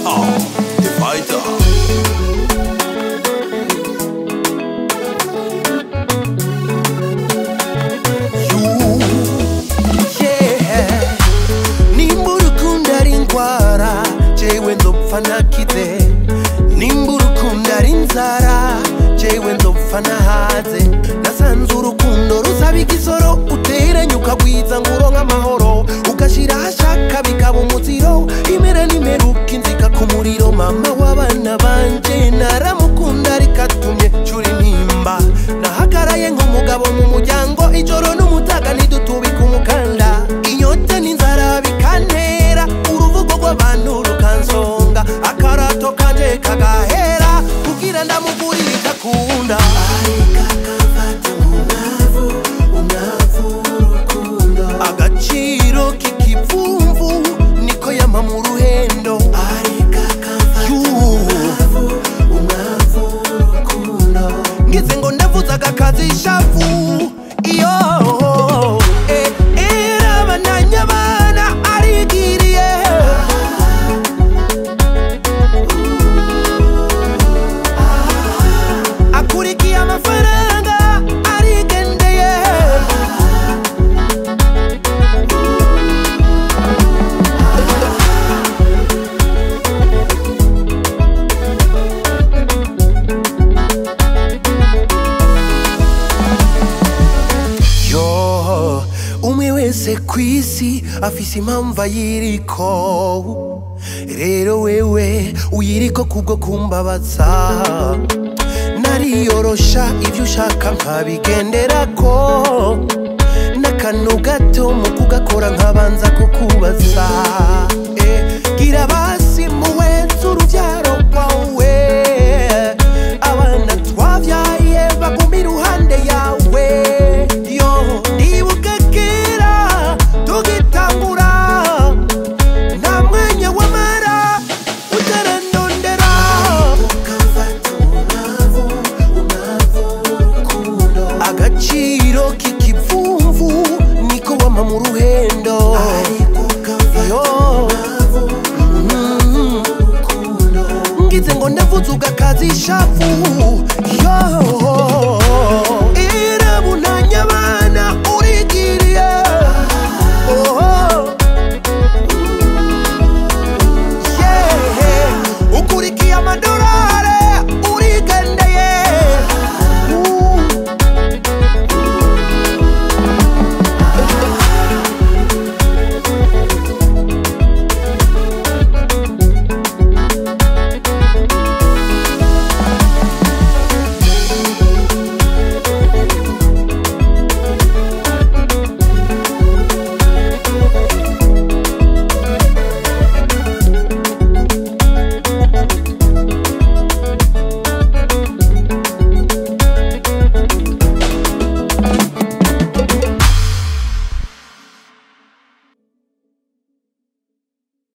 Ah, the fighter. yeah. nimba urukundo ari indwara jewe nzopfa nakize nimba urukundo ari inzara jewe nzopfa nahaze nasanze urukundo rusaba igisoro uteranye ukagwiza ngo uronke amahoro ugashira ahashaka bikaba umuziro imera n'imeruka inzika ku muriro mama w'abana banje naramukunda ariko atumye cura intimba nahagaraye nk'umugabo mu muryango ijoro n'umutaga ntidutubika umukanda inyota n'inzara bikantera uruvugo rw'abantu rukansonga akarato kanje kagahera kugira ndamugurire ikakunda agaciro k'ikivumvu niko yama mu ruhendo ngize ngo ndavuze agakazi ishavu iyo eh, era abananya abana arigiriye akurikiye amafaranga arigendeye yo umwe wese ku isi afise impamvu ayiriko rero wewe uyiriko kubwo kumbabaza nariyorosha ibyo ushaka nkabigenderako n'akantu gato mu kugakora nkabanza kukubaza Eh, gira basi muwenze urubyaro rwawe abana twabyaye baguma iruhande yawe yo ndibuka kera tugitangura nta mwanya wamara utarandondera agaciro k'ikivumvu niko wama mu ruhendo yo Mhm. ngize ngo ndavuze ugakaza ishavu